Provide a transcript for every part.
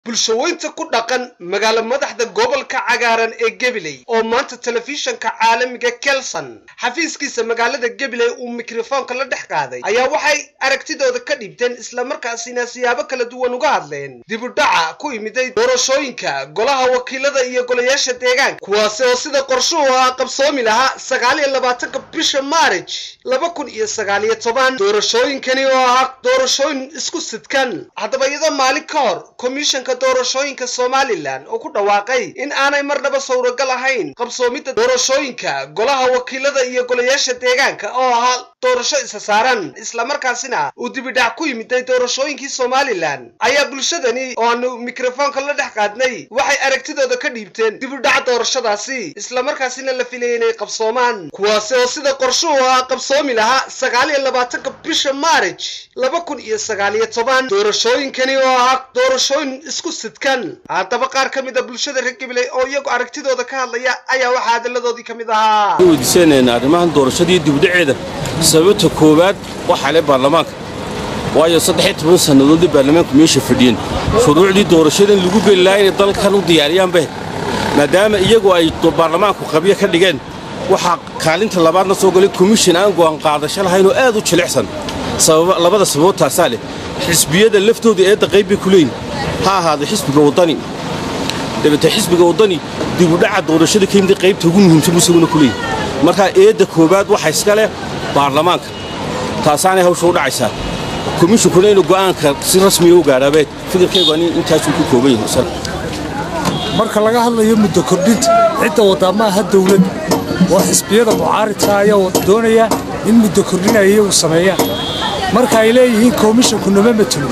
bulshaweynta ku dhaqan magaalo madaxda gobolka cagaaran ee gabiley oo maanta telefishanka caalamiga kelson xafiiskiisa magaalada gabiley uu mikrofoonka la dhex qaaday ayaa waxay aragtidooda ka dhiibteen islamarkaasina siyaabo kala duwan uga hadleen dibudhaca ku imiday doorashooyinka golaha wakiilada iyo golayaasha deegaanka kuwaasi oo sida qorshuhu ah qabsoomi lahaa sagaal iyo labaatanka bisha maarij laba kun iyo sagaal iyo toban doorashooyinkani oo ahaa doorashooyin isku sidkan haddaba iyadoo maalin ka hor komishanka doorashooyinka somalilan oo ku dhawaaqay in aanay marnaba sawragal ahayn qabsoomidda doorashooyinka golaha wakiilada iyo golayaasha deegaanka oo ahaa doorasho isa saaran islamarkaasina uu dibidhac ku yimiday doorashooyinkii somalilan ayaa bulshadani oo aanu mikrofoonka la dhex qaadnay waxay aragtidooda ka dhiibteen dibidhac doorashadaasi islamarkaasina la filayay inay qabsoomaan kuwaasi oo sida qorshuhu ah qabsoomi lahaa sagaal iyo labaatanka bisha maarij laba kun iyo sagaal iyo toban doorashooyinkani oo ahaa doorashooyin isku sidkan haddaba qaar ka mid a bulshada reer gabiley oo iyagu aragtidooda ka hadlaya ayaa waxaa hadalladoodii ka mid ahaa weydiisanayna arrimahan doorashadii dibdhaceeda sababta koowaad waxaa le baarlamaanka waayo saddex toban sannadoodii baarlamaanku meesha fadhiyeen shuruucdii doorashadan lagu geli lahaa inay dalkan u diyaariyaanbe maadaama iyagu ay baarlamaanku qabyo ka dhigeen waxaa kaalinta labaadna soo galay komishin aan go'aan qaadasho lahaynoo aad u jilicsan labada sababood taasaa leh xisbiyada laftooda eedda qayb bay ku leeyihin ha ahaada xisbiga waddani dabeete xisbiga waddani dibudhaca doorashada ka yimid qaybta ugu muhiimsan buu isaguna ku leeyihin markaa eedda koowaad waxa iska leh baarlamaanka taasaanay hawsha u dhacaysaa komishinkuna inuu go'aanka si rasmiya u gaadhaabeed fikirkaygu ani intaasuu ku kooban yahay marka laga hadlayo muddo kordhinta cidda waddaa ma aha dawlad waa xisbiyada mucaaridka ayaa doonaya in muddo kordhinaya iyagu sameeyaan marka ay leeyihiin komishinku nama matelo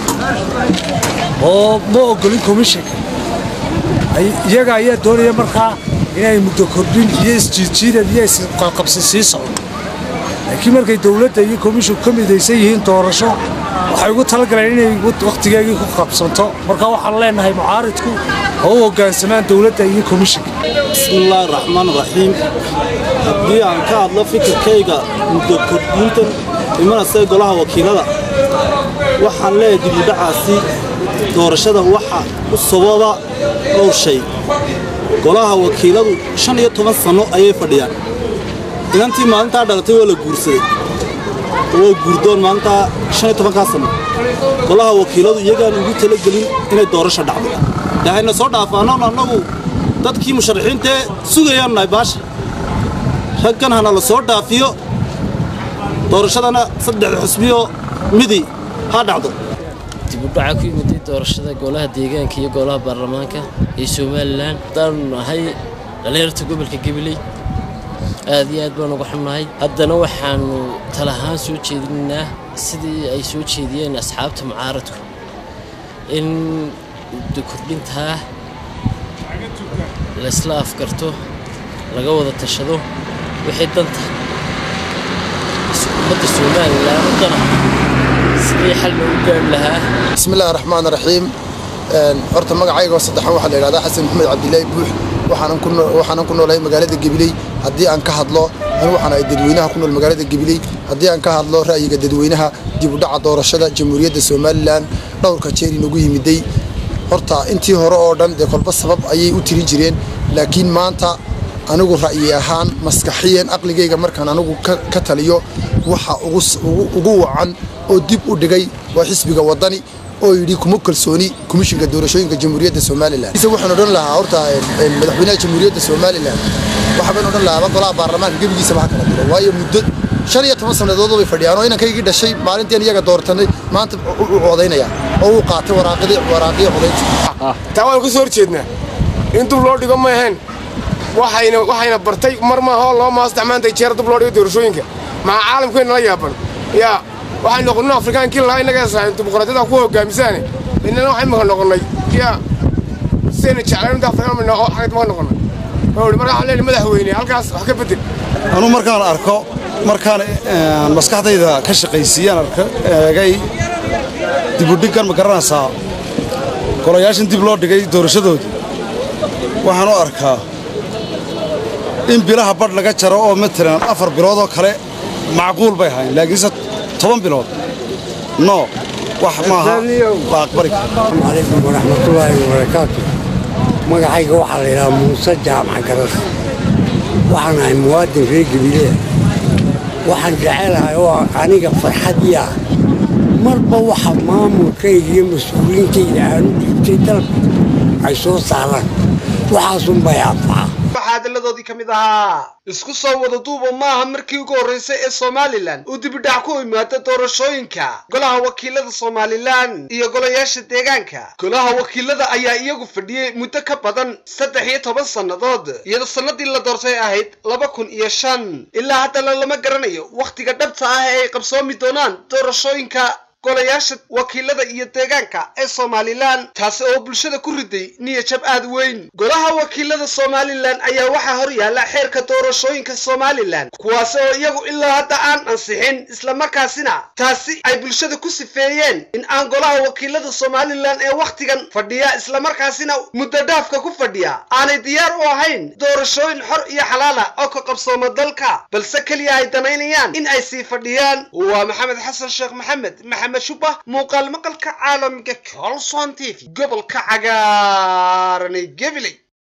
oo ma oggolin komishinka iyaga ayaa doonaya markaa inay muddo kordhin iyo isjiidjiidad iyo isqalqabsi sii socdo laakiin markay dawladda iyo komishinku ka midaysan yihiin doorasho waxay ugu talagaleen inay wakhtigeegii ku qabsanto marka waxaan leenahay mucaaridku oo u hoggaansamaan dawladda iyo komishinka bismillaahi raxmaan raxiim haddii aan ka hadlo fikirkayga muddo kordhiintan imanasee golaha wakiilada waxaan leeyahay dibudhacaasi doorashada waxa u sababa dhowr shay golaha wakiiladu shan iyo toban sanno ayay fadhiyaan inantii maalintaa dhalatay waa la guursaday waa guurdoon maalintaa shan iyo tobankaa sanno golaha wakiiladu iyagaan ugu talagelin inay doorasho dhacdo dee hayna soo dhaafaannoon annagu dadkii musharaxiintee sugayaan nahay baasha raggan hana la soo dhaafiyo doorashadana saddexda xusbiyoo midi ha dhacdo dibudhaca ku yimiday doorashada golaha deegaanka iyo golaha baarlamaanka ee somalilan haddaanu nahay dhallinyarta gobolka gabiley aad iyo aad baan uga xunnahay haddana waxaannu talahaan soo jeedinaynaa sidii ay soo jeediyeen asxaabta mucaaradku in muddo kordhintaa laysla afgarto laga wada tashado wixii danta ummadda somalilan u dana sidii xal loogu gaari lahaa bismillahi raxmaan raxiim horta magacaygoo saddexan waxaa la yidhahdaa xasan maxamed cabdilaahi buux waxaanan ku noolahay magaalada gabiley haddii aan ka hadlo anu waxaan ahay dadweynaha ku nool magaalada gabiley haddii aan ka hadlo ra'yiga dadweynaha dibudhaca doorashada jamhuuriyadda somalilan dhowrka jeer inagu yimiday horta intii hore oo dhan dee kolba sabab ayay u tiri jireen laakiin maanta anigu ra'yi ahaan maskaxiyan aqligayga markaan anigu ka taliyo waxa ugu wacan oo dib u dhigay waa xisbiga waddani oo yidhi kuma kalsooni komishinka doorashooyinka jamhuuriyadda somalilan waxaan odhan lahaa horta madaxweynaha jamhuuriyadda somalilan waxabaan odhan lahaa golaha baarlamaanka gebigiisaba ha kala diro waayo muddo shan iyo toban sannadood bay fadhiyaan oo inankaygii dhashay maalintiin iyaga doortanay maanta u codaynaya oo uu qaatay waraaqidii waraaqiyo codaynta taa waan ka soo horjeednaa in dub loo dhigo ma ahayn waxayna waxayna bartay mar ma hoo loo maasto maanta jeer dub loo dhigo doorashooyinka maxaa caalamkeenna la yaaban yaa waxay noqonno afrikaankii lahaa innaga dimuqraadiyada ku hogaamisaane innana waxay maka noqonnay yaa sidayna jeclayn inta afrikaan xagad maka noqonnay marka waxaan leenahay madaxweyne halkaas wax ka bedel anuu markaan arko markaan maskaxdayda ka shaqaysiiyaan arka eegay dibudhiggan ma garanaysaa golayaashan dib loo dhigay doorashadoodii waxaan u arkaa in bilaha badh laga jaro oo matalan afar bilood oo kale macquul bay ahayn laakiinse toban bilood no wax maaha waa aqbali asalaamu calaykum waraxmatullaahi wabarakaatu magacayga waxaa la yidhaha muuse jaamac garas waxaan ahay muwaadin reer gabiileya waxaan jecelahay oo aniga farxadii ah marba waxa maamulkayga iyo mas-uuliyiintayda aanu dhiibtay dalka ay soo saaraan waxaasunbay anfaca waxaa hadalladoodii ka mid ahaa isku soo wada duuba maaha markii ugu horraysay ee somalilan uu dibidhac ku imaado doorashooyinka golaha wakiilada somalilan iyo golayaasha deegaanka golaha wakiilada ayaa iyagu fadhiyey muddo ka badan saddex iyo toban sannadood iyadoo sannadii la doortay ahayd laba kun iyo shan ilaa haddana lama garanayo wakhtiga dhabta ah ee ay qabsoomi doonaan doorashooyinka golayaasha wakiilada iyo deegaanka ee somalilan taasi oo bulshada ku riday niyajab aad weyn golaha wakiilada somalilan ayaa waxaa hor yaalla xeerka doorashooyinka somalilan kuwaasi oo iyagu ilaa hadda aan ansixin islamarkaasina taasi ay bulshada ku sifeeyeen in aan golaha wakiilada somalilan ee wakhtigan fadhiya islamarkaasina muddo dhaafka ku fadhiya aanay diyaar u ahayn doorashooyin xor iyo xalaala oo ka qabsooma dalka balse keliya ay danaynayaan in ay sii fadhiyaan waa maxamed xasan sheekh maxamed maxamed shubah muuqaal maqalka caalamiga colson t v gobolka cagaaran ee gabiley